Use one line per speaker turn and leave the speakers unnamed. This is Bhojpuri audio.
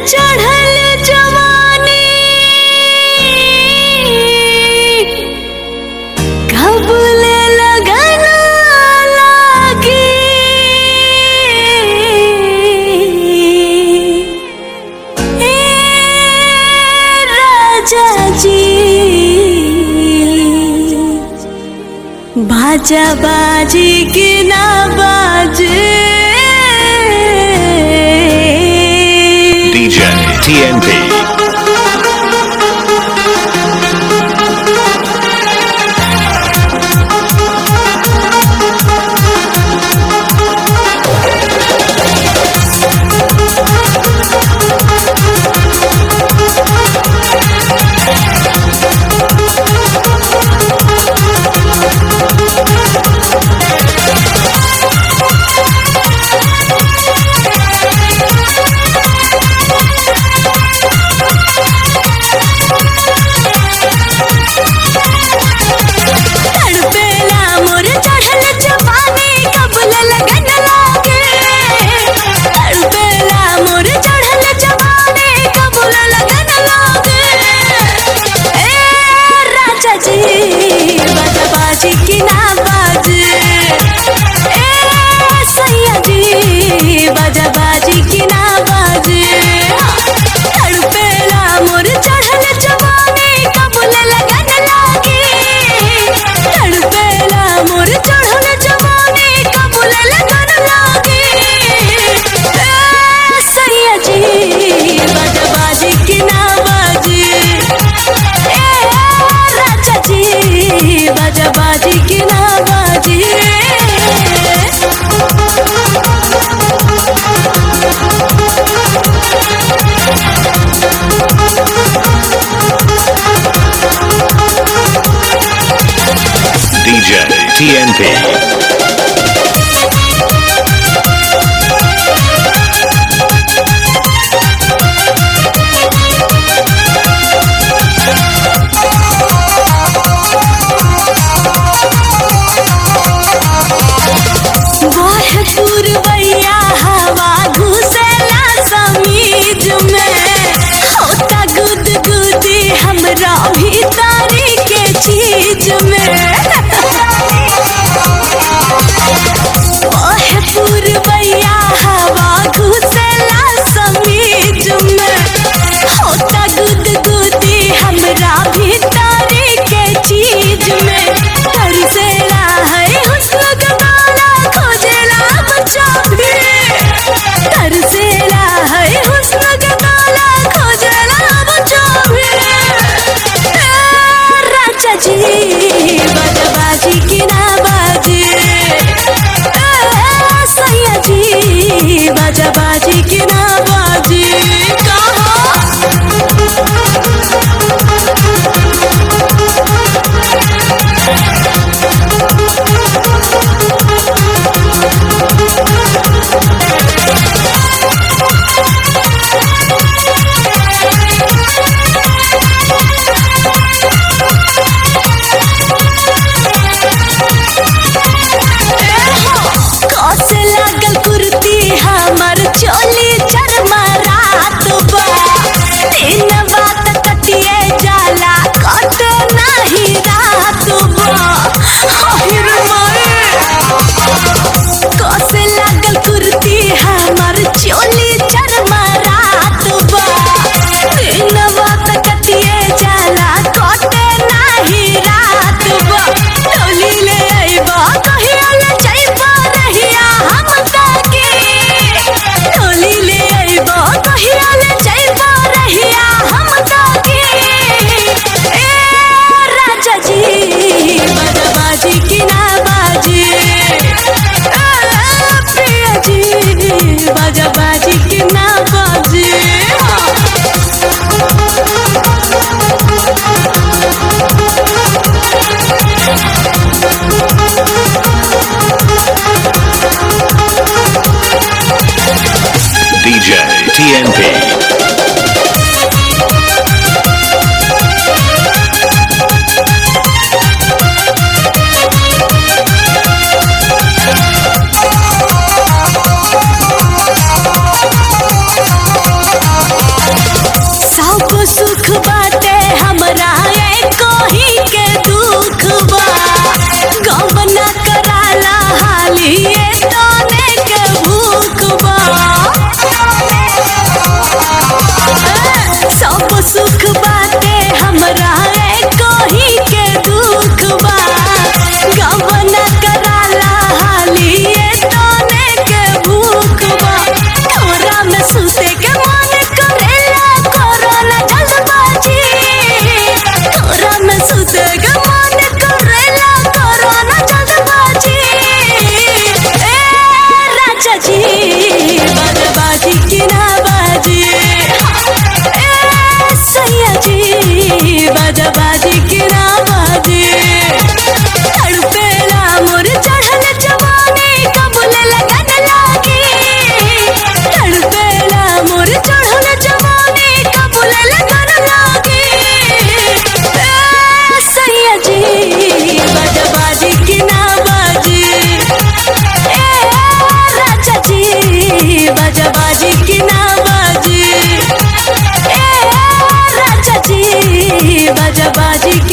चढ़ल जवानी कब ले लगन लागी ए राजा जी बाजा बाजी की ना बाजे
DJ TNP.
तड़पेला मोर चढ़ल जवानी कबल लगन लागे तड़पेला मोर चढ़ल जवानी कबल लगन लागे ए राजा जी बाजा बाजी की ना बाजे ए सैया जी बाजा बाजी की ना बाजे तड़पेला मोर चढ़ल जवानी कबल लगन लागे तड़पेला मोर चढ़ल जवानी कबूल लगन लागे ए सैया जी बजबाजी की ना बाजी ए राजा जी बजबाजी की ना बाजी
DJ TNP.
वाह पूर्वैया हवा घुसेला समीज में होता गुद गुदी हमरा भीतरी के चीज में वाह पूर्वैया हवा घुसेला समीज में होता गुद गुदी हमरा भीतरी के चीज में तरसेला है हुस्न गवाला खोजेला बच्चा भी तरसेला है हुस्न गवाला खोजेला बच्चा भी ए, राजा जी बजबाजी की ना बाजी ए, सैया जी बजबाजी की ना बाजी कहा कसे लागल कुर्ती हमर चोली चरमरात बा दिन बात कटिए जाला कट नाही रात बा हाहिर माए कसे लागल कुर्ती हमर चोली चरमरात बा दिन बात कटिए जाला कट नाही रात बा टोली ले आइबा कहिया ले जाइबा रहिया हम ताके टोली ले आइबा कहिया ले जाइबा रहिया हम ताके ए राजा जी बजबाजी की ना बाजी ए प्रिया जी बजबाजी की ना बाजी
DJ TNP.
बाजा बाजी